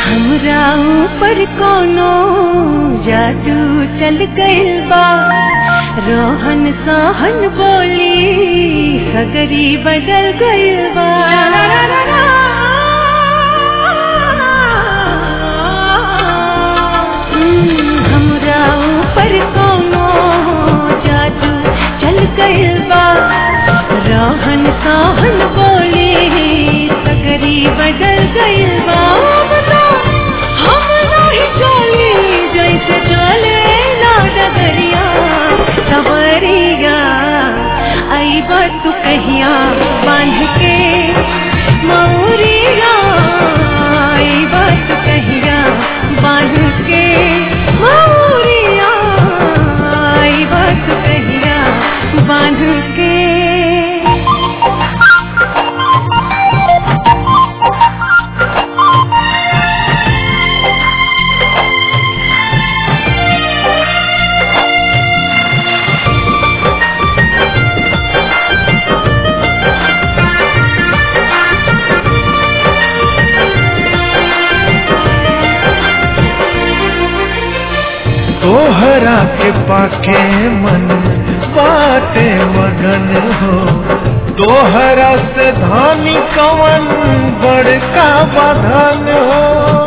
हमरा ऊपर कोनो जादू चल गइल बा रोहन सहन बोली सगरी बदल गइल बा हम्म, हमरा ऊपर कोनो जादू चल गइल बा रोहन सहन बोली सगरी बदल गइल बा बता हम नहीं चली जैसे चले ना डगरिया सवरिया आई बात तू कहिया बांध के मौरिया आई बात तू कहिया बांध के मौरिया आई बात तू कहिया बांध के तोहरा के पाके मन बाटे मगन हो तोहरा से धानी कवन बड़का बधन हो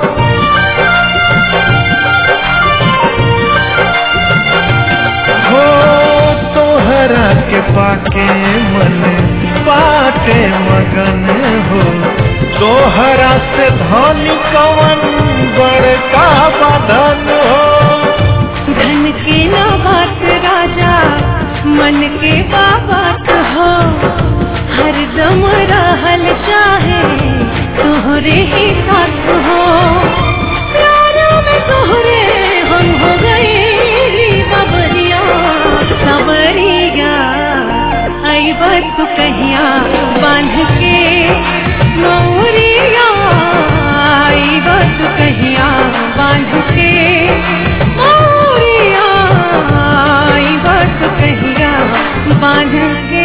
हो तोहरा के पाके मन बाटे मगन हो तोहरा से धानी कवन बड़का बधन हो धन के ना बात राजा मन के बात हो हर दम रहल चाहे तोहरे ही साथ हो प्यारा में तोहरे हम हो गए बबरिया सबरिया आई बात तू कहिया बांध के मौरिया आई बात तू कहिया बांध के मौरिया आई बात तू कहिया बांध के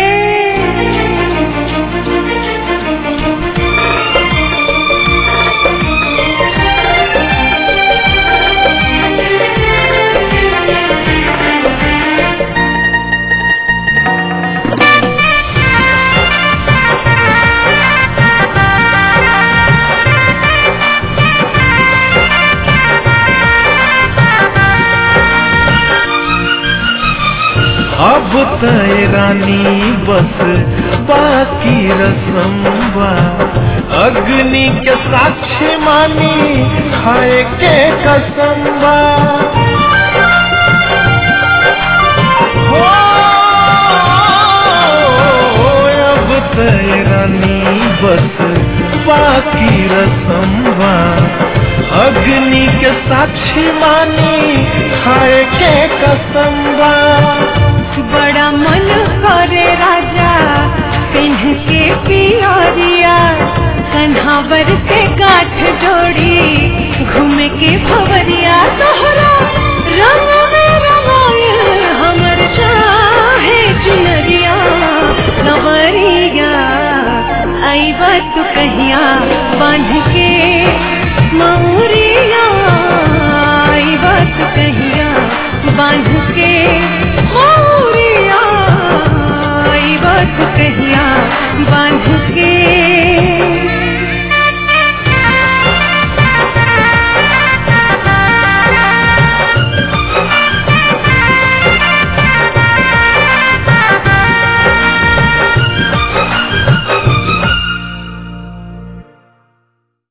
अब तय रानी बस बाकी रसम बा अग्नि के साक्षी मानी खाए के कसम बा हो, अब तय रानी बस बाकी रसम बा अग्नि के साक्षी मानी खाए के कसम बा बड़ा मन करे राजा पिन्ह के पियरिया कन्हावर से गाठ जोड़ी घूम के भवरिया तोहरा रंग में रंगायल हमर चाहे चुनरिया नवरिया आई बात तू कहिया बांध के मौरिया आई बात तू कहिया बांध के